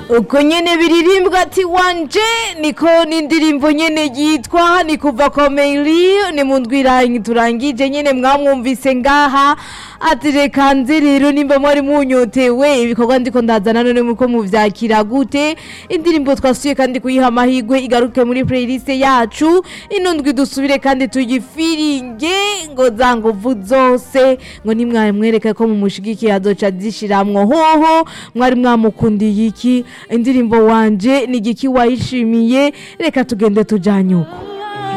uko nyene biririmbwa ati wanje niko n'indirimbo nyene yitwa ni kuva komeri ni mu ndwiranyi turangije nyene mwamwumvise ngaha ati reka nze rero nimba mwari munyotewe ibikorwa ndiko ndazana none muko muvyakira gute indirimbo twasuye kandi kuyiha amahigwe igaruke muri playlist yacu ino ndwi dusubire kandi tuyifiringe ngo za nguvu zose ngo nimwari mwereke ko mumushigikiye azoca zishiramwo hoho mwari mwamukundiye iki indirimbo wanje ni igiki wayishimiye reka tugende tujanye uko